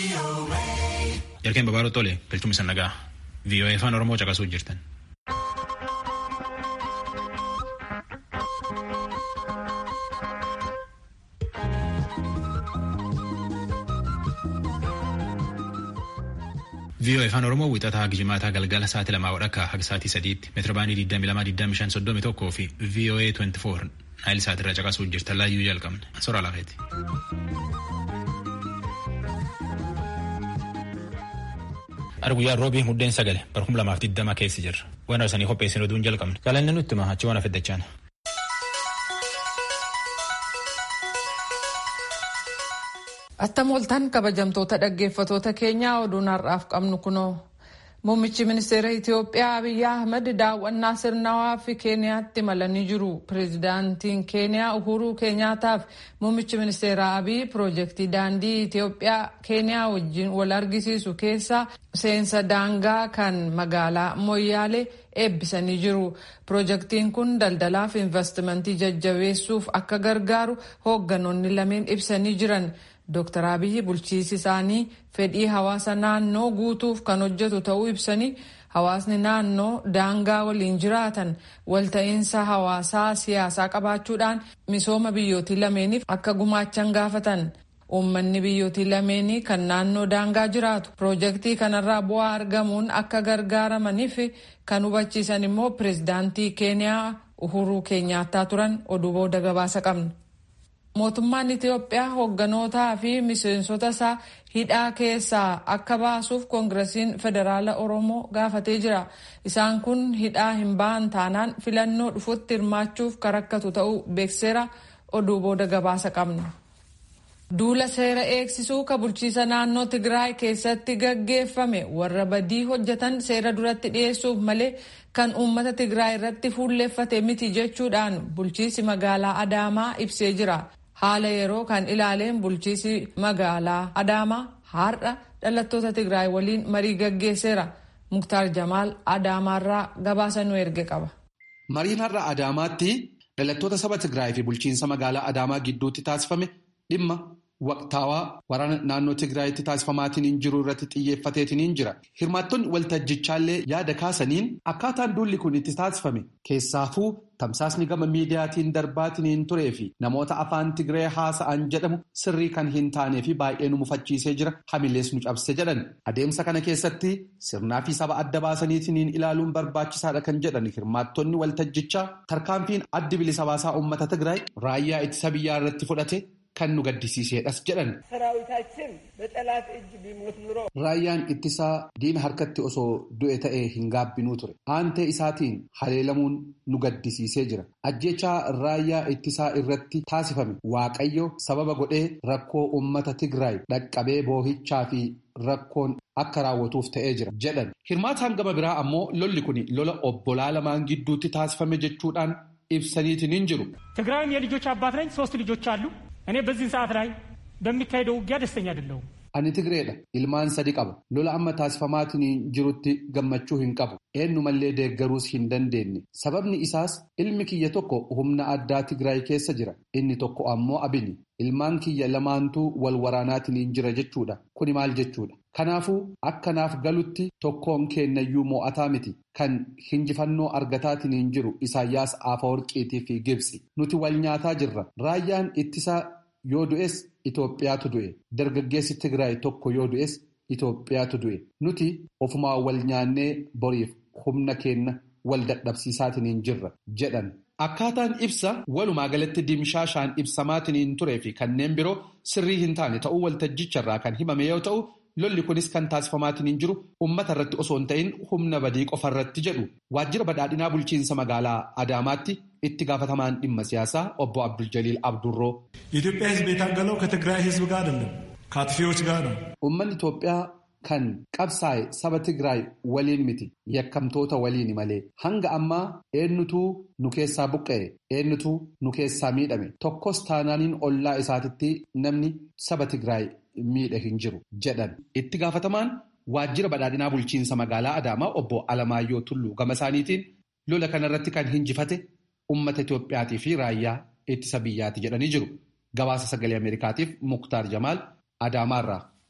Jarkeen babaaroo tole galchuun isa nagaa VOA afaan Oromoo caqasuu jirtan. VOA afaan Oromoo wixataa gijimaataa galgala sa'aatii lamaa wadhakka haga sa'aatii sadiitti meetira baanii 22,25,31 fi VOA 24 naayil sa'aatirra caqasuu jirtan laayyuu jalqabne. Soraa lafeeti. Ar guyyaa roobii muddeen sagale barhum lamaaf digdama keessi jirra. Waan arsanii qopheessin oduun jalqabne. Galanni nutti hima achi waan afeddachaan. Attam oltan kabajamtoota dhaggeeffatoota keenyaa oduun har'aaf qabnu kunoo. Muummichi ministeera Itiyoophiyaa Abiyyi Ahmad daawwannaa sirnawaa fi Keeniyaatti imalanii jiru. Pireezidaantiin Keeniyaa Uhuruu Keenyaataaf muummichi ministeera Abiyyi piroojeektii daandii Itiyoophiyaa Keeniyaa wajjin wal argisiisu keessa seensa daangaa kan magaalaa Moyyaalee eebbisanii jiru. Piroojeektiin kun daldalaaf investimentii jajjabeessuuf akka gargaaru hoogganoonni lameen ibsanii jiran. Dr. Abiyyi bulchiisi isaanii fedhii hawaasa naannoo guutuuf kan hojjetu ta'uu ibsanii hawaasni naannoo daangaa waliin jiraatan walta'iinsa hawaasaa siyaasaa qabaachuudhaan misooma biyyootii lameeniif akka gumaachan gaafatan. Uummanni biyyootii lameenii kan naannoo daangaa jiraatu piroojeektii kanarraa bu'aa argamuun akka gargaaramaniif kan hubachiisan immoo pireezidaantii Keeniyaa Uhuruu Keenyaattaa turan oduu booda gabaasa qabna. Mootummaan Itiyoophiyaa hoogganotaa fi miseensota isaa hidhaa keessaa akka baasuuf koongirasiin federaala Oromoo gaafatee jira. Isaan kun hidhaa hin ba'an taanaan filannoo dhufutti hirmaachuuf kan rakkatu ta'uu beekseera oduu booda gabaasa qabna. Duula seera eegsisuu ka bulchiisa naannoo Tigraay keessatti gaggeeffame warra badii hojjetan seera duratti dhiyeessuuf malee kan uummata Tigraay irratti fuulleeffate miti jechuudhaan bulchiisi magaalaa Adaamaa ibsee jira. Haala yeroo kan ilaaleen bulchiisi magaalaa Adaamaa har'a dhalattoota Tigraay waliin marii gaggeesseera. Muktaar Jamaal Adaamaarraa gabaasa nu erge qaba. Mariin har'a Adaamaatti dhalattoota saba Tigraay fi bulchiinsa magaalaa Adaamaa gidduutti taasifame dhimma waqtaawaa waraana naannoo Tigraayitti taasifamaatiin jiru irratti xiyyeeffateetiin jira. Hirmaattonni waltajjichaallee yaada kaasaniin akkaataan duulli kun itti taasifame keessaafuu tamsaasni gama miidiyaatiin darbaatiin turee fi namoota afaan Tigree haasa'an jedhamu sirrii kan hin taanee fi baay'ee nu mufachiisee jira hamilees nu cabse jedhan. Adeemsa kana keessatti sirnaa fi saba adda baasaniitiin ilaaluun barbaachisaadha kan jedhan hirmaattonni waltajjichaa tarkaanfiin addi bilisa baasaa uummata Tigraay raayyaa ittisa biyyaa irratti fudhate. Kan nu gaddisiisedhas jedhan. Raayyaan ittisaa diina harkatti osoo du'e ta'ee hin gaabbinuu ture. Aantee isaatiin haleelamuun nu gaddisiisee jira. Ajjechaa raayyaa ittisaa irratti taasifame Waaqayyo sababa godhee rakkoo uummata Tigraay dhaqqabee boohichaa fi rakkoon akka raawwatuuf ta'ee jira jedhan. Hirmaataan gama biraa ammoo lolli kun lola obbolaa lamaan gidduutti taasifame jechuudhaan ibsaniitiin hin jiru. ትግራይም የልጆች አባት ነኝ ሶስት ልጆች አሉ እኔ በዚህ ሰዓት ላይ በሚካሄደው ውጊያ ደስተኛ አይደለሁም። Ani Tigreedha. Ilmaan sadi qaba. Lola amma taasifamaatiin jirutti gammachuu hin qabu. Eenyumallee deeggaruus hin dandeenye. Sababni isaas ilmi kiyya tokko humna addaa Tigraay keessa jira. Inni tokko ammoo abini. Ilmaan kiyya lamaantuu wal waraanaatiin jira jechuudha. Kuni maal jechuudha? Kanaafuu akkanaaf galutti tokkoon kennayyuu mo'ataa miti. Kan hinjifannoo argataatiin jiru Isaayyaas Afawarqiitii fi Gibsi. Nuti wal nyaataa jirra. Raayyaan ittisaa yoo du'es Itoophiyaatu du'e. Dargaggeessi Tigraay tokko yoo du'es Itoophiyaatu du'e. Nuti ofumaa wal nyaannee boriif humna keenya wal dadhabsiisaatiin jirra jedhan. Akkaataan ibsa walumaa galatti dimshaashaan ibsamaatiin turee fi kanneen biroo sirrii hin taane ta'uu waltajjicharraa kan himame yoo ta'u, lolli kunis kan taasifamaatiin jiru uummata irratti osoo hin ta'in humna badii qofarratti jedhu. Waajjira badhaadhinaa bulchiinsa magaalaa Adaamaatti itti gaafatamaan dhimma siyaasaa obbo Abdul Jaliil Abdurroo. የኢትዮጵያ ሕዝብ የታገለው ከትግራይ ሕዝብ ጋር አይደለም ከአጥፊዎች ጋር ነው። Uummanni Itoophiyaa kan qabsaa'e saba Tigraay waliin miti yakkamtoota waliini malee hanga ammaa eenyutuu nu keessaa buqqa'e eenyutuu nu keessaa miidhame tokkos taanaaniin ollaa isaatitti namni saba Tigraay miidhe hin jiru jedhan. Itti gaafatamaan waajjira badhaadhinaa bulchiinsa magaalaa Adaamaa obbo Alamaayyoo Tulluu gama isaaniitiin lola kanarratti kan hinjifate uummata Itoophiyaatii fi raayyaa ittisa biyyaati jedhanii jiru. Gabaasa sagalee Ameerikaatiif Muktaar Jamaal Adaamaarraa.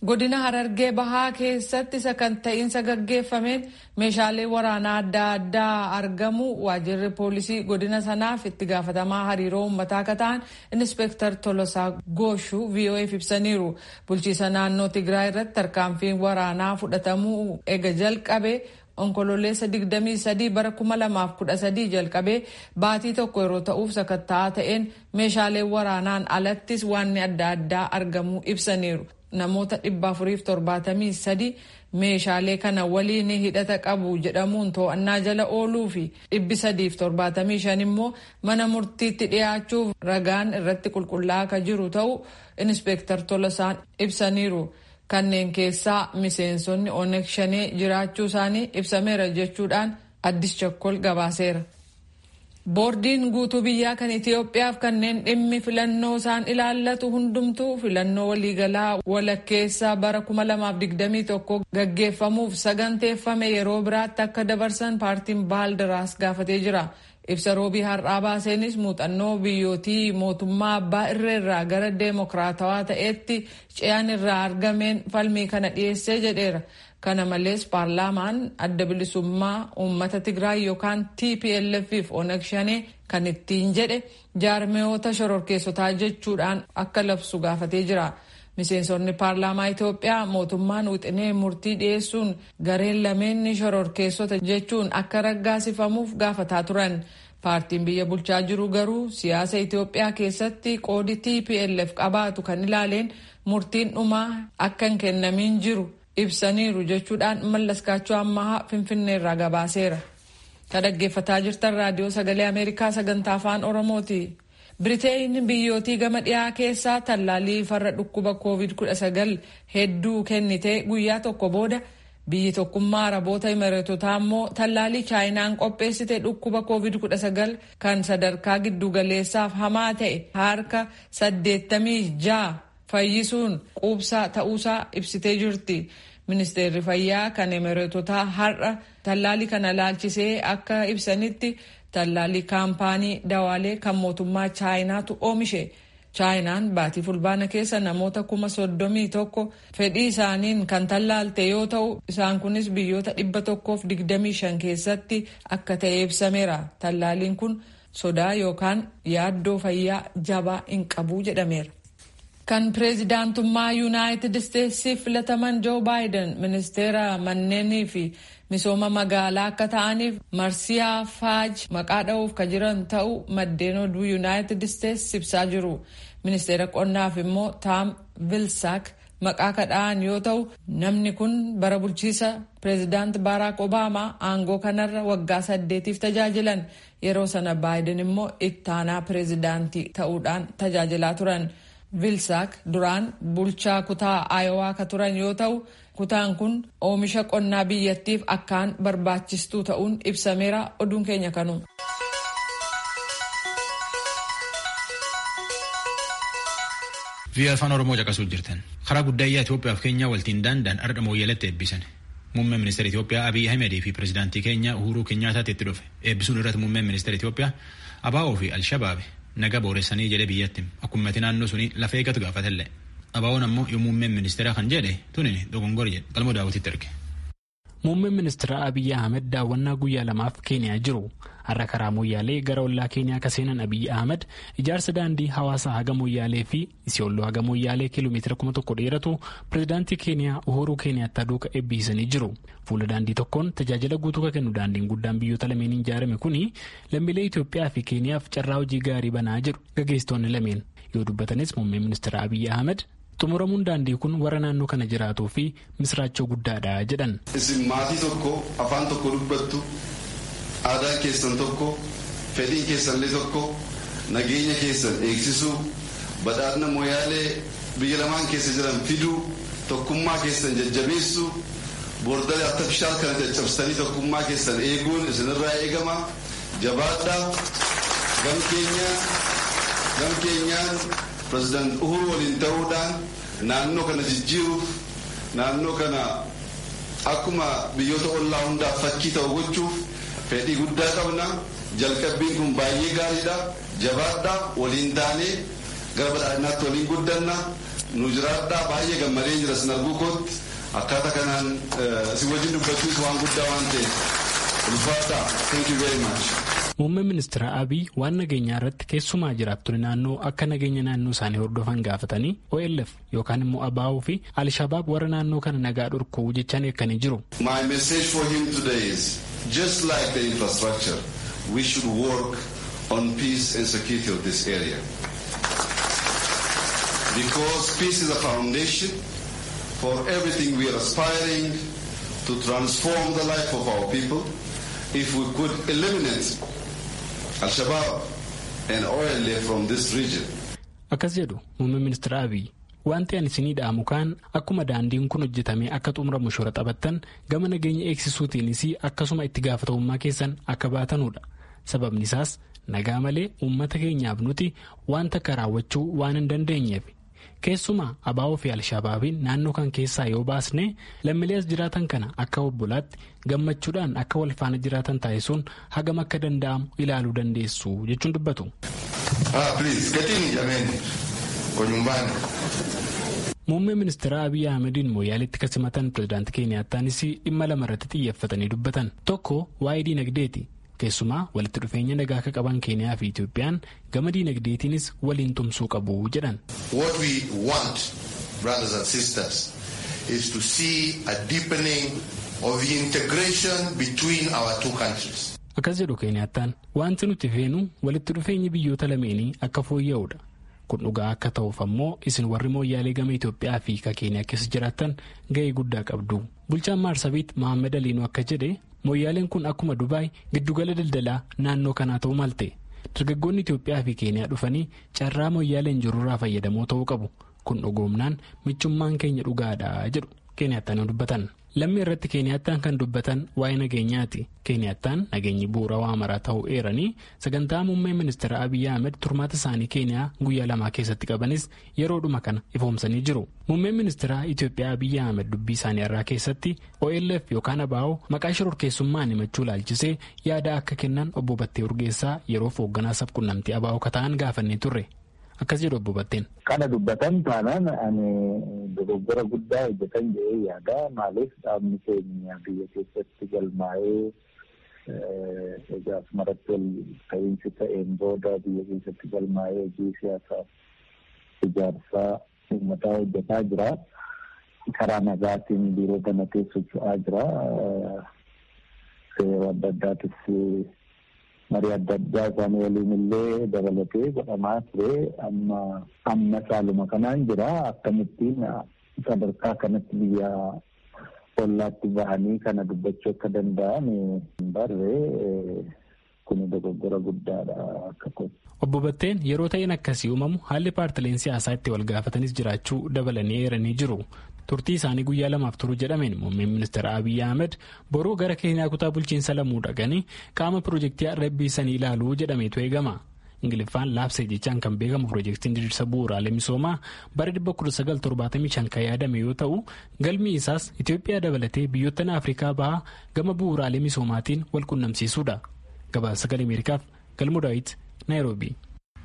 godina harargee bahaa keessatti sakanta'iinsa gaggeeffameen meeshaalee waraanaa adda addaa argamu waajirri poolisii godina sanaaf itti gaafatamaa hariiroo uummataa akka ta'an inspektar tolosaa gooshuu vo'eef ibsaniiru bulchiisa naannoo tigraay irratti tarkaanfiin waraanaa fudhatamuu ega jalqabe onkololeessa 23 bara 2013 jalqabee baatii tokko yeroo ta'uuf sakatta'aa ta'een meeshaalee waraanaan alattis waanni adda addaa argamuu ibsaniiru. namoota 473 meeshaalee kana waliin hidhata qabu jedhamuun to'annaa jala ooluu fi 375 immoo mana murtiitti dhiyaachuuf ragaan irratti qulqullaa'aa akka jiru ta'u inspektar Tolosaan ibsaniiru. Kanneen keessaa miseensonni Oneeg Shanee jiraachuu isaanii ibsameera jechuudhaan addis chakkol gabaaseera. Boordiin guutuu biyyaa kan Itoophiyaaf kanneen dhimmi filannoo isaan ilaallatu hundumtuu filannoo waliigalaa walakkeessaa bara 2021 gaggeeffamuuf saganteeffame yeroo biraatti akka dabarsan paartiin baaldaraas gaafatee jira. Ibsa roobii har'aa baaseenis muuxannoo biyyootii mootummaa abbaa irreerraa gara deemokiraatawaa ta'eetti ce'an irraa argameen falmii kana dhiyeessee jedheera. Kana malees paarlaamaan adda bilisummaa uummata Tigraay yookaan TPLF Oneg Shanee kan ittiin jedhe jaarmiyoota shororkeessotaa jechuudhaan akka labsu gaafatee jira. Miseensonni paarlaamaa Itoophiyaa mootummaan wixinee murtii dhiyeessuun gareen lameenni shororkeessota jechuun akka raggaasifamuuf gaafataa turan. Paartiin biyya bulchaa jiru garuu siyaasa Itoophiyaa keessatti qoodi TPLF qabaatu kan ilaaleen murtiin dhumaa akka hin kennamiin jiru. ibsaniiru jechuudhaan mallaskaachuu ammahaa finfinneerraa gabaaseera. Kan dhaggeeffataa jirtan raadiyoo sagalee Ameerikaa sagantaa afaan Oromooti. Biriteen biyyootii gama dhiyaa keessaa tallaalii farra dhukkuba COVID-19 hedduu kennitee guyyaa tokko booda biyyi tokkummaa araboota imareetotaa immoo tallaalii chaayinaan qopheessite dhukkuba COVID-19 kan sadarkaa giddugaleessaaf hamaa ta'e harka 86 fayyisuun quubsaa ta'uusaa ibsitee jirti. Ministeerri fayyaa kan emireetotaa har'a tallaalii kana laalchisee akka ibsanitti tallaalii kaampaanii dawaalee kan mootummaa chaayinaatu oomishe. chaayinaan baatii fulbaana keessa namoota kuma soddomii tokko fedhii isaaniin kan tallaalte yoo ta'u isaan kunis biyyoota dhibba tokkoof digdamii shan keessatti akka ta'e ibsameera. Tallaaliin kun sodaa yookaan yaaddoo fayyaa jabaa hin qabu jedhameera. kan pireezidaantummaa yuunaayitid isteetsiif filataman joo baayiden ministeera manneenii fi misooma magaalaa akka ta'aniif marsiyaa faaj maqaa dha'uuf ka jiran ta'u maddeen oduu yuunaayitid isteets ibsaa jiru ministeera qonnaaf immoo taam vilsaak maqaa kadha'an yoo ta'u namni kun bara bulchiisa pireezidaant baaraak obaamaa aangoo kanarra waggaa saddeetiif tajaajilan yeroo sana baayiden immoo ittaanaa pireezidaantii ta'uudhaan tajaajilaa turan. vilsaak duraan bulchaa kutaa aayowaa ka turan yoo ta'u kutaan kun oomisha qonnaa biyyattiif akkaan barbaachistuu ta'uun ibsameera oduun keenya kanu. Biyya afaan Oromoo caqasuu jirtan. Karaa guddaayyaa Itoophiyaa fi Keenyaa waltiin daandaan ardha mooyyalatti eebbisan. Muummeen ministeera Itoophiyaa Abiy Ahimedii fi pireezidaantii keenya Uhuruu Keenyaataatti itti dhufe. Eebbisuun irratti muummeen ministeera Itoophiyaa ABO fi Alshabaabi naga booressanii jedhe biyyatti akkumatti naannoo suni lafa eegatu gaafatellee abaawoon ammoo yoo muummeen ministeeraa kan jedhe tuni dogongor jedhe qalmoo daawwititti erge. Muummeen ministeera Abiyyi Ahmed daawwannaa guyyaa lamaaf Keeniyaa jiru. Har'a karaa Moyyaalee gara ollaa Keeniyaa akka seenan Abiyyi Ahmed ijaarsa daandii hawaasaa haga Moyyaalee fi Isiyooloo haga Moyyaalee kiiloomeetira kuma tokko dheeratu pireezidaantii Keeniyaa Uhuruu Keeniyaattaa duuka eebbisanii jiru. Fuula daandii tokkoon tajaajila guutuu kan kennu daandiin guddaan biyyoota lameen ijaarame kuni lammiilee Itoophiyaa fi Keeniyaaf carraa hojii gaarii banaa jiru gaggeessitoonni lameen yoo dubbatanis muummeen ministeera Abiyyi Ahmed xumuramuun daandii kun warra naannoo kana jiraatuu fi misraachoo guddaadha jedhan. Isin maatii tokko afaan tokko dubbattu aadaan keessan tokko fedhiin keessanillee tokko nageenya keessan eegsisuu badhaadhina mooyaalee biyya lamaan keessa jiran fiduu tokkummaa keessan jajjabeessuu boordalee artifishaal kana caccabsitanii tokkummaa keessan eeguun isinirraa eegama jabaadhaa gam keenyaan pireezidaant uhuru waliin ta'uudhaan naannoo kana jijjiiruuf naannoo kana akkuma biyyoota ollaa hundaaf fakkii ta'u gochuuf fedhii guddaa qabna jalqabbiin kun baay'ee gaariidha jabaadhaa waliin taanee gara badhaadhinaatti waliin guddanna nu jiraadhaa baay'ee gammadee jira sin arguu kootti akkaataa kanaan si wajjin dubbachuus waan guddaa waan ta'eef ulfaataa thank you very much. Muummeen ministeera Abiy waan nageenyaa irratti keessumaa jiraattonni naannoo akka nageenya naannoo isaanii hordofan gaafatanii OLF yookaan immoo ABO fi Alshabaab warra naannoo kana nagaa dhorkuu jechaan eegganii jiru. My message for him today is just like the infrastructure we should work on peace and security of this area. Because peace is a foundation for everything we are aspiring to transform the life of our people. If we could eliminate Al-Shabaab and OLA from this region. Akkas jedhu muummeen ministeera Abiy wanti ani isinii dhaamu kaan akkuma daandiin kun hojjetamee akka xumuramu shora taphattan gama nageenya eegsisuutiinis akkasuma itti gaafatamummaa keessan akka baatanudha. Sababni isaas nagaa malee uummata keenyaaf nuti wanta akka raawwachuu waan hin dandeenyeef. Keessumaa abaa'oo fi alshabaabiin naannoo kan keessaa yoo baasne lammiilee as jiraatan kana akka obbolaatti gammachuudhaan akka wal faana jiraatan taasisuun hagam akka danda'amu ilaaluu dandeessu jechuun dubbatu. Muummeen ministeera Abiy Ahmediin mooyaaleetti kan simatan pirezidaantii Keeniyaattaanis dhimma lama irratti xiyyeeffatanii dubbatan. Tokko waa'ee diinagdeeti. Keessumaa walitti dhufeenya nagaa akka qaban Keeniyaa fi Itoophiyaan gama diinagdeetiinis waliin tumsuu qabu jedhan. What we want, brothers and sisters, is to see a deepening of the integration between our two countries. Akkas jedhu Keeniyaattaan wanti nuti feenu walitti dhufeenyi biyyoota lameenii akka fooyya'udha. Kun dhugaa akka ta'uuf ammoo isin warri mooyyaalee gama Itoophiyaa fi ka Keeniyaa keessa jiraattan ga'ee guddaa qabdu. Bulchaan Maarsabiit Mohaammed Aliinuu akka jedhe mooyyaaleen kun akkuma Dubaay giddugala daldalaa naannoo kanaa ta'uu malte. Dargaggoonni Itoophiyaa fi Keeniyaa dhufanii carraa mooyyaaleen jirurraa fayyadamoo ta'uu qabu. Kun dhugoomnaan michummaan keenya dhugaadha jedhu Keeniyaattaan dubbatan. Lammii irratti Keeniyaattaan kan dubbatan waa'ee nageenyaati. Keeniyaattaan nageenyi bu'uura waa maraa ta'uu eeranii sagantaa muummee ministeera Abiyyi Ahmed turmaata isaanii Keeniyaa guyyaa lamaa keessatti qabanis yeroodhuma kana ifoomsanii jiru. Muummeen ministeera Itoophiyaa Abiyyi Ahmed dubbii isaanii irraa keessatti OLF yookaan ABO maqaa shororkeessummaan himachuu laalchisee yaada akka kennan obbo Battee Urgeessaa yeroof hoogganaa sabquunnamtii ABO kata'an gaafannee turre. Akkas jedhu obbo Batteen. Kana dubbatan taanaan ani dogoggora guddaa hojjetan jedhee yaada. Maaliif dhaabni keenya biyya keessatti galmaa'ee egaa asumarratti ol ta'iinsi ta'een booda biyya keessatti galmaa'ee hojii siyaasaa ijaarsaa uummataa hojjetaa jira. Karaa nagaatiin biiroo kana keessa socho'aa jira. Seera adda addaatis marii adda addaa isaanii waliin illee dabalatee godhamaa ture amma amma caaluma kanaan jira akkamittiin sadarkaa kanatti biyya ollaatti bahanii kana dubbachuu akka danda'an barree kun dogoggora guddaadha akka kooti. Obbo Batteen yeroo ta'een akkasii uumamu haalli paartileen siyaasaa itti wal gaafatanis jiraachuu dabalanii eeranii jiru. Turtii isaanii guyyaa lamaaf turu jedhameen muummeen ministeera Abiyyi Ahmed boruu gara Keeniyaa kutaa bulchiinsa lamuu dhaqanii qaama piroojeektii arrabbiisanii ilaaluu jedhameetu eegama. Ingiliffaan laabsee jechaan kan beekamu piroojeektiin diriirsa bu'uuraalee misoomaa bara 1975 kan yaadame yoo ta'u galmi isaas Itoophiyaa dabalatee biyyoottan Afrikaa bahaa gama bu'uuraalee misoomaatiin wal qunnamsiisuudha. Gabaasa sagalee Ameerikaaf galmoo daawit Naayiroobii.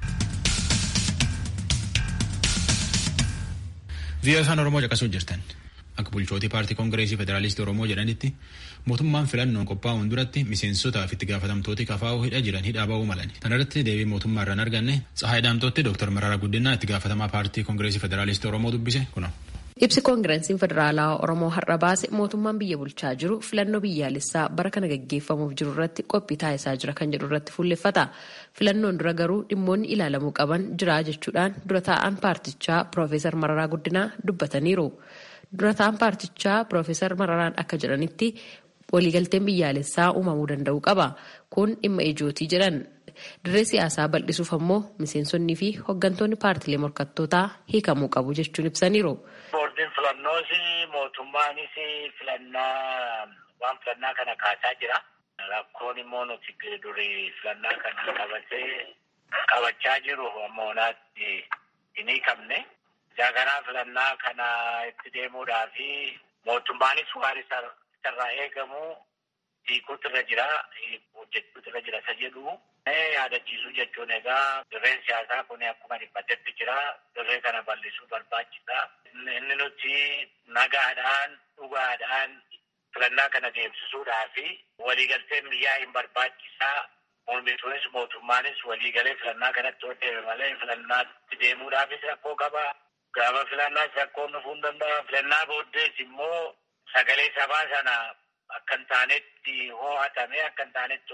Biyya afaan Oromoo caqasuu jirtan. Akka bulchootii paartii Koongireesii Federaalistii Oromoo jedhanitti mootummaan filannoon qophaa'uun duratti miseensotaaf itti gaafatamtooti kafaa'uu hidha jiran hidhaa ba'uu malani. Kana irratti deebii mootummaa irraan arganne Tsahaay Daamtootti Dr. Mararaa Guddinaa itti gaafatamaa paartii Koongireesii Federaalistii Oromoo dubbise kuno. Ibsi koongireesiin federaalaa Oromoo har'a baase mootummaan biyya bulchaa jiru filannoo biyyaalessaa bara kana gaggeeffamuuf jiru irratti qophii taasisaa jira kan jedhu irratti fuulleffata. Filannoon dura garuu dhimmoonni ilaalamuu qaban jira jechuudhaan dura taa'an paartichaa Piroofeesar Mararaa Guddinaa dubbataniiru. Dura taa'an paartichaa Piroofeesar Mararaan akka jedhanitti waliigalteen biyyaalessaa uumamuu danda'u qaba. Kun dhimma ijootii jedhan. Dirree siyaasaa bal'isuuf ammoo miseensonnii fi hooggantoonni paartilee morkattootaa hiikamuu qabu jechuun ibsaniiru. Boordiin filannoos mootummaanis filannaa waan filannaa kana kaasaa jira. Rakkoon immoo nuti durii filannaa kana qabatee qabachaa jiru ammonaatti hin hiikamne. Jaaganaa filannaa kana itti deemuudhaa fi mootummaanis waan isarraa eegamu hiikuutu irra jira hojjechuutu irra jira isa jedhu yaadachiisuu jechuun egaa dirreen siyaasaa kun akkuma dhiphatetti jira. Dirree kana bal'isuu barbaachisa. Inni nuti nagaadhaan dhugaadhaan filannaa kana deemsisuudhaa fi waliigalteen biyyaa hin barbaachisaa. Mormituunis mootummaanis waliigalee filannaa kanatti yoo deeme malee filannaatti deemuudhaafis rakkoo qaba. Gaafa filannaas rakkoon dhufuu hin danda'a. Filannaa booddees immoo sagalee sabaa sana akka hin taanetti ho'atamee akka hin taanetti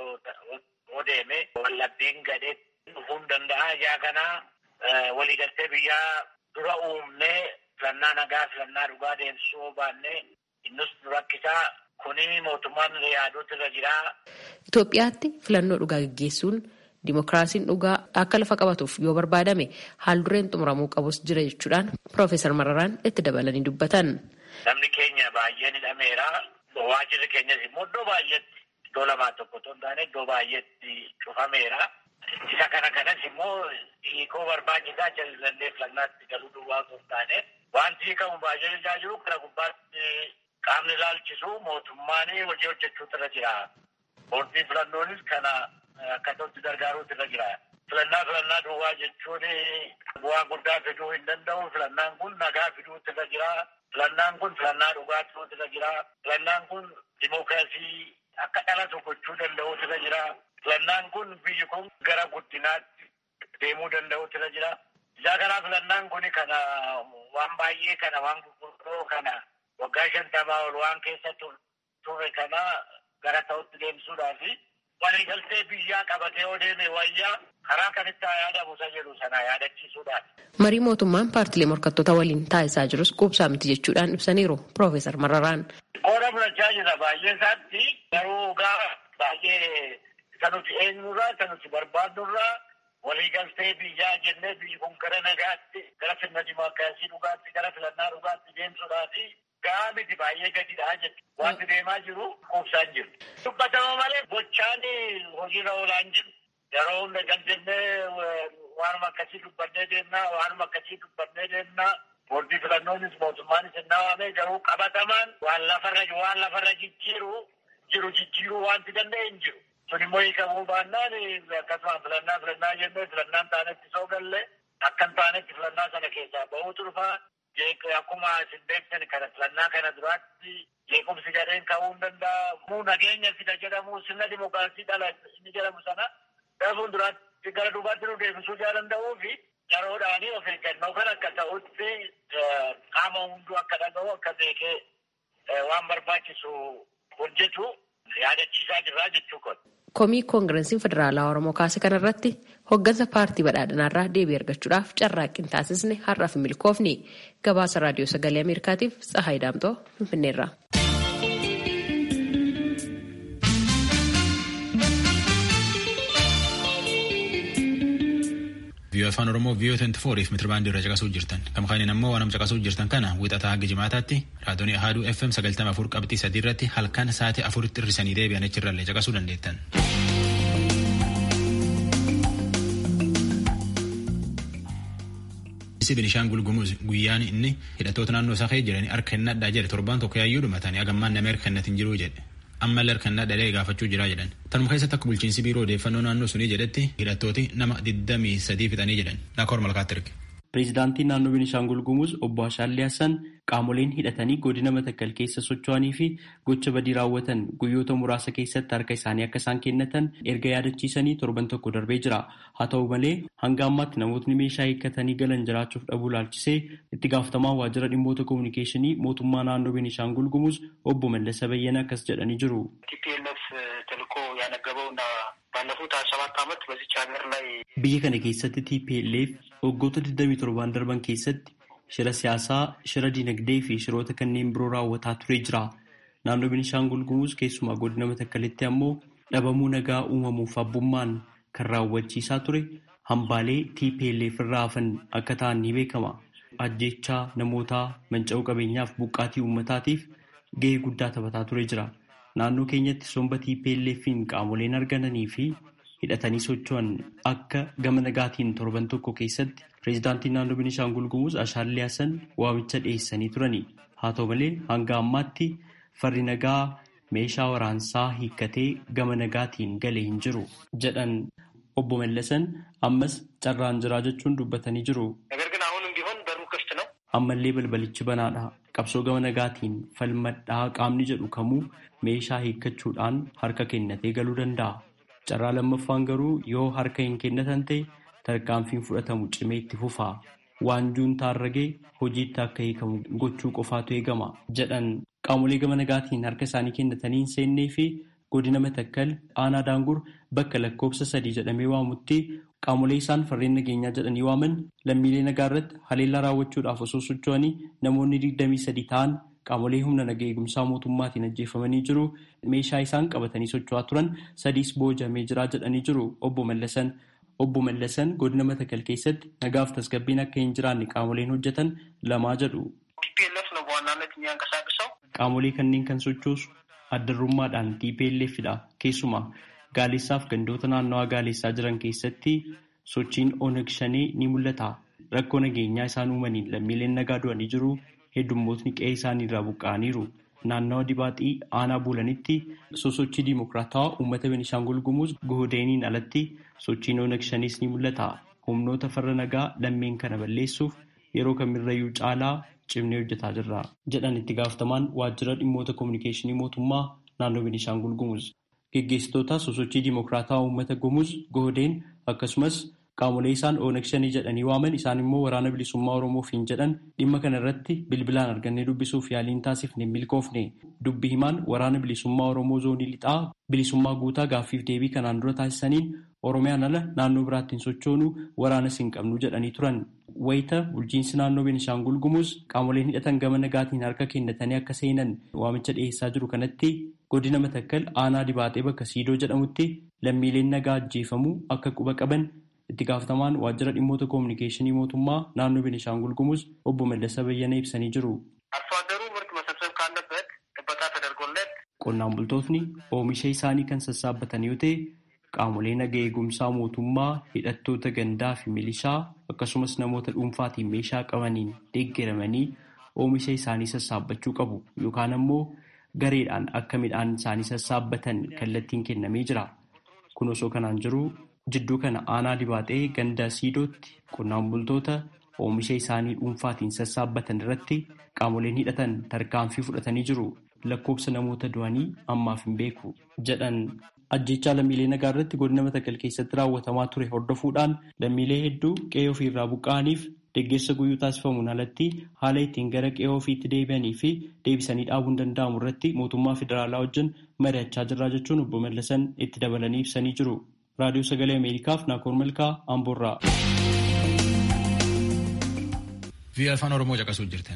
hoo deeme wallabbiin gadhee dhufuu hin danda'a. Ijaa kana waliigaltee biyyaa dura uumnee filannaa nagaa filannaa dhugaa deemsisuu baannee innis rakkisaa kuni mootummaan yaaduutu irra jira. Itoophiyaatti filannoo dhugaa gaggeessuun dimokiraasiin dhugaa akka lafa qabatuuf yoo barbaadame haal dureen xumuramuu qabus jira jechuudhaan Piroofeesar Mararaan itti dabalanii dubbatan. Namni keenya baay'een hidhameera. Waajirri keenyas immoo iddoo baay'eetti iddoo lamaa tokko otoo hin taane iddoo baay'eetti cufameera. Isa kana kanas immoo hiikoo barbaachisaa jallallee filannaatti galuu duwwaa osoo hin taane wanti hiikamu baay'ee ilaa jiru kana gubbaatti qaamni ilaalchisu mootummaan hojii hojjechuutu irra jira. Boordii filannoonis kana akkasatti gargaaruutu irra jira. Filannaa filannaa duwwaa jechuun bu'aa guddaa fiduu hin danda'u. Filannaan kun nagaa fiduutu irra jira. Filannaan kun filannaa dhugaa fiduutu irra jira. Filannaan kun dimookiraasii akka dhalatu gochuu danda'uutu irra jira. Filannaan kun biyyi kun gara guddinaatti deemuu danda'uutu irra jira. Isaa kanaa filannaan kun kana waan baay'ee kana waan gurguddoo kana waggaa shantamaa ol waan keessa ture kana gara ta'utti deemsuudhaa fi waliigaltee biyyaa qabatee yoo deeme wayyaa karaa kanitti haa yaadamu isa jedhu sana yaadachiisuudhaan. Marii mootummaan paartilee morkattoota waliin taasisaa jirus quubsaa miti jechuudhaan ibsaniiru Piroofeesar Mararaan. Qooda fudhachaa jira baay'ee isaatti garuu gaa baay'ee isa nuti eenyurraa isa nuti barbaadnurraa waliigaltee biyyaa jennee biyyi kun gara nagaatti gara sirna dimookiraasii dhugaatti gara filannaa dhugaatti deemsuudhaafi gahaa miti baay'ee gadidhaa jechuudha. Wanti deemaa jiru quubsaan jiru. Dubbatama malee gochaan hojiirra oolaan jiru. Yeroo hunda jennee waanuma akkasii dubbannee deemnaa waanuma akkasii dubbannee deemnaa. Boordii filannoonis mootummaanis hin dhawaame garuu qabatamaan waan lafarra waan lafarra jijjiiru jiru jijjiiruu wanti danda'e hin jiru. Sun immoo hiikamuu baannaan akkasuma filannaa filannaa jennee filannaan taanetti soo galle akka hin taanetti filannaa sana keessaa bahuutu dhufaa. Akkuma isin beektan kana filannaa kana duraatti jeequmsi gadheen ka'uu hin danda'a. Muu nageenya fida jedhamu sirna dimookiraasii dhala inni jedhamu sana gara fuulduraatti gara duubaatti nu deebisuu jaa danda'uu fi yeroodhaanii of eeggannoo kan akka ta'utti qaama hunduu akka dhaga'u akka beekee waan barbaachisu hojjetu yaadachiisaa jirraa jechuu kun. Komii koongireesiin federaalaa Oromoo kaase kanarratti hoggansa paartii badhaadhinaarraa deebii argachuudhaaf carraaqqii taasisne har'aaf milkoofni gabaasa raadiyoo sagalee Ameerikaatiif Tsahaay Daamtoo Finfinneerra. viiyoo afaan oromoo viiyoo 24 fi mitiribaandii irra caqasuu jirtan kam kaaniin ammoo waan caqasuu jirtan kana wixataa hanga jimaataatti raadiyoo ahaaduu fm 94 qabxii sadii irratti halkan sa'aatii afuritti hirrisanii deebi'an achirrallee caqasuu dandeettan. Isi Binishaangul Gumuz guyyaan inni hidhattoota naannoo isaa keessa jiranii harka hin nadhaa jedhe torbaan tokko yaayyuu dhumatanii hagammaan nama harka hin jiru jedhe. ammallee harka hin dhalee gaafachuu jira jedhan. Tanuma keessatti akka bulchiinsi biiroo odeeffannoo naannoo sunii jedhetti hidhattooti nama 23 fixanii jedhan. Naakor malkaatti erge. Pireezidaantiin naannoo Beenishaangul Gumuz obbo Ashaallee Hassan qaamoleen hidhatanii godina Matakkal keessa socho'anii fi gocha badii raawwatan guyyoota muraasa keessatti harka isaanii akka isaan kennatan erga yaadachiisanii torban tokko darbee jira. Haa ta'u malee hanga ammaatti namootni meeshaa hiikkatanii galan jiraachuuf dhabuu laalchisee itti gaafatamaa waajjira dhimmoota kominikeeshinii mootummaa naannoo Beenishaangul Gumuz obbo Mallasa Bayyana akkas jedhanii jiru. Biyya kana keessatti TPLF waggoota 27 darban keessatti shira siyaasaa, shira dinagdee fi shiroota kanneen biroo raawwataa turee jira. Naannoo Beenishaangul Gumuz keessumaa godina Matakkalitti ammoo dhabamuu nagaa uumamuuf abbummaan kan raawwachiisaa ture hambaalee TPLF irraa hafan akka ta'an ni beekama. Ajjechaa namootaa manca'uu qabeenyaaf buqqaatii uummataatiif gahee guddaa taphataa turee jira. Naannoo keenyatti somba TPLF'n qaamoleen argamanii fi hidhatanii socho'an akka gama nagaatiin torban tokko keessatti pireezidaantiin naannoo Beenishaangul Gumuz Ashaallee Hassan waamicha dhiyeessanii turani. Haa ta'u malee hanga ammaatti farri nagaa meeshaa waraansaa hiikkatee gama nagaatiin galee hin jiru jedhan. obbo Mallasan ammas carraan jiraa jechuun dubbatanii jiru. Ammallee balbalichi banaadha. Qabsoo gama nagaatiin falmadhaa qaamni jedhu kamuu meeshaa hiikkachuudhaan harka kennatee galuu danda'a. Carraa lammaffaan garuu yoo harka hin kennatan ta'e tarkaanfiin fudhatamu cimee itti fufa. Waanjuun taarragee hojiitti akka hiikamu gochuu qofaatu eegama jedhan qaamolee gama nagaatiin harka isaanii kennatanii hin seennee fi godina matakkal aanaa daangur bakka lakkoofsa sadii jedhamee waamutti qaamolee isaan farreen nageenyaa jedhanii waaman lammiilee nagaa irratti haleellaa raawwachuudhaaf osoo socho'anii namoonni digdamii sadii ta'an qaamolee humna nagaa eegumsaa mootummaatiin ajjeefamanii jiru meeshaa isaan qabatanii socho'aa turan sadiis boojamee jiraa jedhanii jiru obbo Mallasan. Obbo Mallasan godina Matakal keessatti nagaaf tasgabbiin akka hin jiraanne qaamoleen hojjetan lamaa jedhu. Qaamolee kanneen kan sochoosu addarrummaadhaan TPLFdha. Keessumaa Gaaleessaaf gandoota naannawaa Gaaleessaa jiran keessatti sochiin Oneg Shanee ni mul'ata. Rakkoo nageenyaa isaan uumaniin lammiileen nagaa du'anii jiru. Heddummootni qe'ee isaanii irraa buqqa'aniiru. Naannawa dibaaxii aanaa buulanitti sosochii diimokiraatawaa uummata Benishaangul Gumuz Gohodeeniin alatti sochiin Oneg Shanees ni mul'ata. Humnoota farra nagaa lammeen kana balleessuuf yeroo kamirrayyuu caalaa cimnee hojjetaa jirra. Jedhan itti gaafatamaan waajjira dhimmoota kominikeeshinii mootummaa naannoo Benishaangul Gumuz. Geggeessitoota sosochii diimokiraatawaa uummata Gumuz Gohodeen akkasumas qaamolee isaan Oneg Shanee jedhanii waaman isaan immoo waraana bilisummaa Oromoof hin jedhan dhimma kana irratti bilbilaan argannee dubbisuuf yaaliin taasifne milkoofne dubbi himaan waraana bilisummaa Oromoo zoonii lixaa bilisummaa guutaa gaaffiif deebii kanaan dura taasisaniin Oromiyaan ala naannoo biraatti hin sochoonu waraanas hin qabnu jedhanii turan. Wayita bulchiinsi naannoo Benishaangul Gumuz qaamoleen hidhatan gama nagaatiin harka kennatanii akka seenan waamicha dhiyeessaa jiru kanatti godina Matakkal aanaa dibaatee bakka Siidoo jedhamutti lammiileen nagaa ajjeefamuu akka quba qaban itti gaafatamaan waajjira dhimmoota koominikeeshinii mootummaa naannoo Benishaangul Gumuz obbo Mallasa Bayyana ibsanii jiru. Qonnaan bultootni oomisha isaanii kan sassaabbatan yoo ta'e qaamolee naga eegumsaa mootummaa hidhattoota gandaa fi milishaa akkasumas namoota dhuunfaatiin meeshaa qabaniin deeggaramanii oomisha isaanii sassaabbachuu qabu yookaan ammoo gareedhaan akka midhaan isaanii sassaabbatan kallattiin kennamee jira. Kun osoo kanaan jiru jidduu kana aanaa dibaatee ganda siidootti qonnaan bultoota oomisha isaanii dhuunfaatiin sassaabbatan irratti qaamoleen hidhatan tarkaanfii fudhatanii jiru. Lakkoofsa namoota du'anii ammaaf hin beeku jedhan ajjechaa lammiilee nagaa irratti godina Matakkal keessatti raawwatamaa ture hordofuudhaan lammiilee hedduu qe'ee ofiirraa buqqa'aniif deeggarsa guyyuu taasifamuun alatti haala ittiin gara qe'ee ofiitti deebi'anii fi deebisanii dhaabuun danda'amu irratti mootummaa federaalaa wajjin mari'achaa jirraa jechuun obbo Mallasan itti dabalanii ibsanii jiru. Raadiyoo Sagalee Ameerikaaf Naakoor Malkaa Amboorraa. Biyya afaan Oromoo caqasuu jirtan.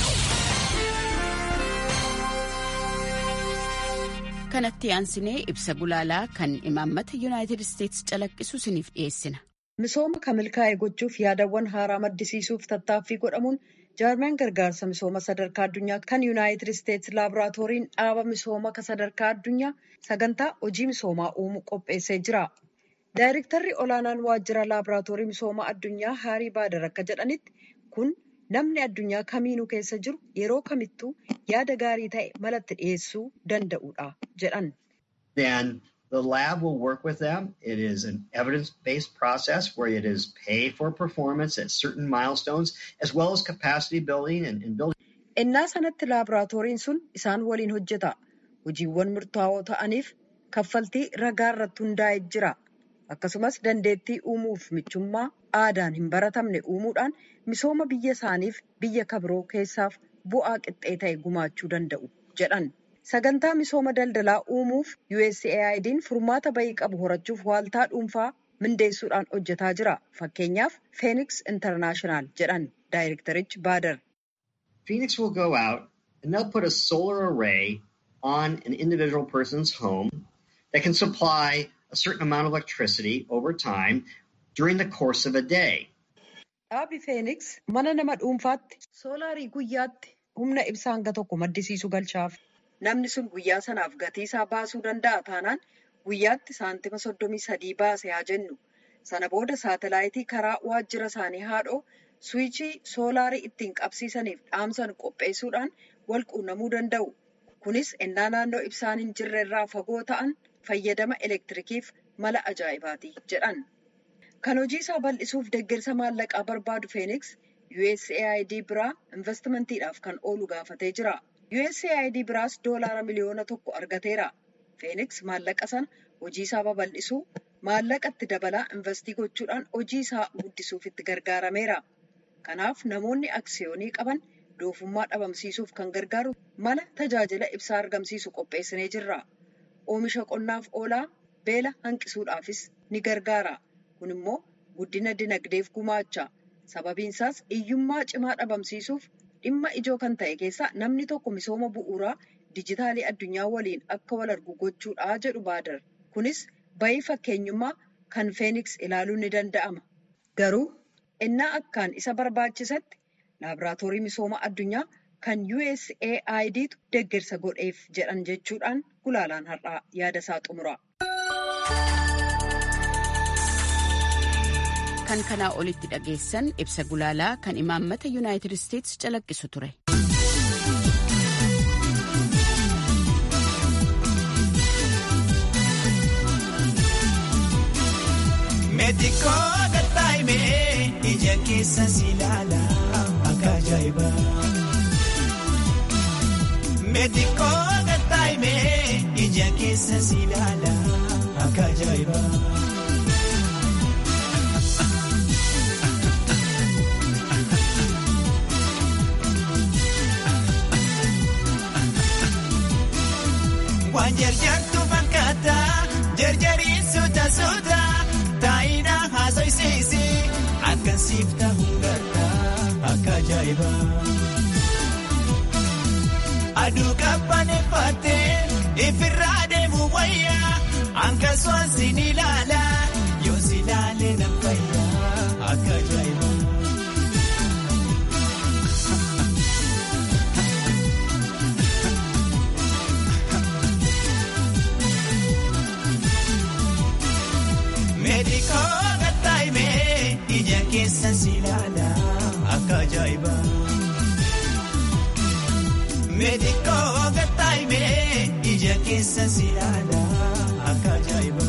kanatti aansinee ibsa gulaalaa kan imaammata yuunaayitid isteetsi calaqqisu isiniif dhiyeessina. Misooma kan milkaa'e gochuuf yaadawwan haaraa maddisiisuuf tattaaffii godhamuun jaarmeen gargaarsa misooma sadarkaa addunyaa kan yuunaayitid isteetsi laaboraatooriin dhaaba misooma sadarkaa addunyaa sagantaa hojii misoomaa uumuu qopheessee jira. Daayirektarri olaanaan waajjira laaboraatoorii misooma addunyaa haarii baadar akka jedhanitti kun namni addunyaa kamiinuu keessa jiru yeroo kamittuu yaada gaarii ta'e malatti dhiyeessuu danda'udha jedhan. Then the lab will work with them. It is an evidence-based process where it is paid for performance at certain milestones as well as capacity building and, and building. Innaa sanatti laaboraatooriin sun isaan waliin hojjeta. Hojiiwwan murtaa'oo ta'aniif kaffaltii ragaa irratti hundaa'ee jira. Akkasumas dandeettii uumuuf michummaa aadaan hin baratamne uumuudhaan misooma biyya isaaniif biyya kabiroo keessaaf bu'aa qixxee ta'e gumaachuu danda'u jedhan. Sagantaa misooma daldalaa uumuuf USAID'n furmaata bayii qabu horachuuf waaltaa dhuunfaa mindeessuudhaan hojjetaa jira. Fakkeenyaaf Phoenix International jedhan daayirektarichi Baadar. Phoenix will go out and they'll put a solar array on an individual person's home that can supply a certain amount of electricity over time during the course of a day. Dhaabi Phoenix mana nama dhuunfaatti soolaarii guyyaatti humna ibsaa hanga tokko maddisiisu galchaaf. Namni sun guyyaa sanaaf gatii isaa baasuu danda'a taanaan guyyaatti saantima soddomii sadii baase haa jennu. Sana booda saatalaayitii karaa waajjira isaanii haadhoo suwichii soolaarii ittiin qabsiisaniif dhaamsan qopheessuudhaan wal quunnamuu danda'u. Kunis ennaa naannoo ibsaan hin jirre irraa fagoo ta'an fayyadama elektirikiif mala ajaa'ibaati jedhan. Kan hojii isaa bal'isuuf deeggarsa maallaqaa barbaadu Feeniks USAID biraa investimantiidhaaf kan oolu gaafatee jira. USAID biraas doolaara miliyoona tokko argateera. Feeniks maallaqa sana hojii isaa babal'isuu maallaqa itti dabalaa investii gochuudhaan hojii isaa guddisuuf itti gargaarameera. Kanaaf namoonni aksiyoonii qaban doofummaa dhabamsiisuuf kan gargaaru mala tajaajila ibsaa argamsiisu qopheessinee jirra. Oomisha qonnaaf oolaa beela hanqisuudhaafis ni gargaara. Kun immoo guddina dinagdeef gumaacha. Sababiin isaas hiyyummaa cimaa dhabamsiisuuf dhimma ijoo kan ta'e keessaa namni tokko misooma bu'uuraa dijitaalii addunyaa waliin akka wal argu gochuudha jedhu baadar. Kunis bayii fakkeenyummaa kan feeniks ilaaluun ni danda'ama. Garuu innaa akkaan isa barbaachisatti laaboraatoorii misooma addunyaa kan USAIDtu deeggarsa godheef jedhan jechuudhaan gulaalaan har'aa yaada isaa xumura. kan kanaa olitti dhageessan ibsa gulaalaa kan imaammata yuunaayitid isteetsi calaqqisu ture. Meetikoo gattaa'imee ija keessa si ilaala akka ajaa'iba. Meetikoo gattaa'imee ija keessa si ilaala akka ajaa'iba. Waan jarjartu fakkaata jarjariin suuta suuta taa'ina haasoysiisi akkan siif ta'uu garta akka ajaa'iba. Aduu qabbaneeffattee ifirraa deemu wayyaa akkasumas sin ilaala yoo si ilaalee na fayyaa akka ajaa'iba. Meedikoo gattaa'imee ija keessa si ilaala akka ajaa'iba. Meedikoo gattaa'imee ija keessa si ilaala akka ajaa'iba.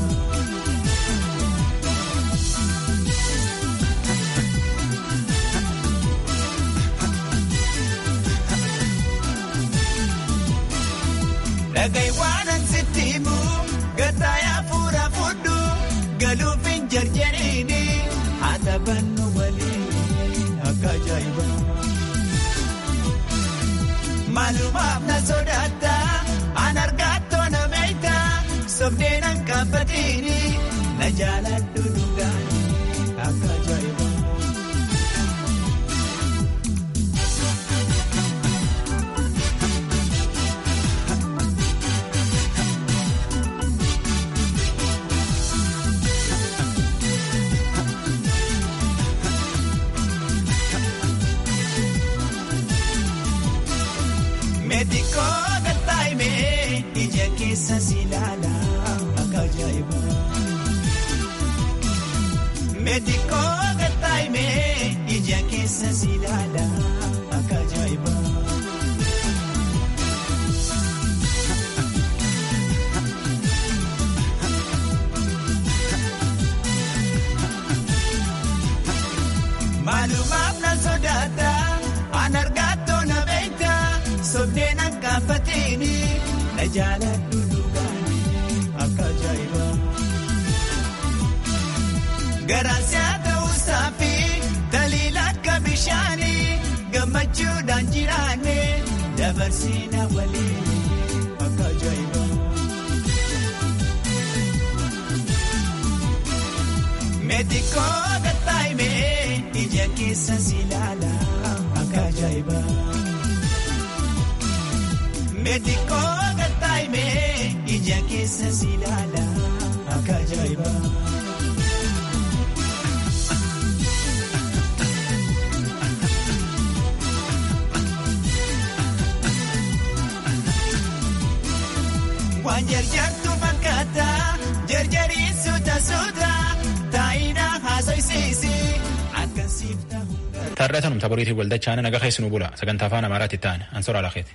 Dhagahi waan sitti himu gattaayaa fuura fudhu. Galuufin jarjariini haa taphannu waliin akka ajaa'iba. Maalumaaf na sodaata an argaatoo na meeyta sobdeen an kaafatiini na jaaladhu dhugaani akka ajaa'iba. Meetikoo gattaa'imee ija keessa si ilaala akka ajaa'iba. Meetikoo gattaa'imee ija keessa si ilaala akka ajaa'iba. Maalumaaf na sodaata an argaatoo na beekta. Sobdeen an kaafatiini na jaaladhu dhugaani akka ajaa'iba. Garaasi haa ta'uusaa fi taliila akka bishaani gammachuudhaan jiraanne dabarsiina waliin akka ajaa'iba. Meetikoo gattaa'imee ija keessa si ilaala akka ajaa'iba. Meetikoo gattaa'imee ija keessa si ilaala akka ajaa'iba. Waan jarjartu fakkaata jarjariin suuta suuta taa'ina haasoysiisi akkan siif ta'uu. Taarratanum taboriitii waldachaan naga keessanuu bula sagantaa afaan amaaraatti ta'an ansoora lakeeti.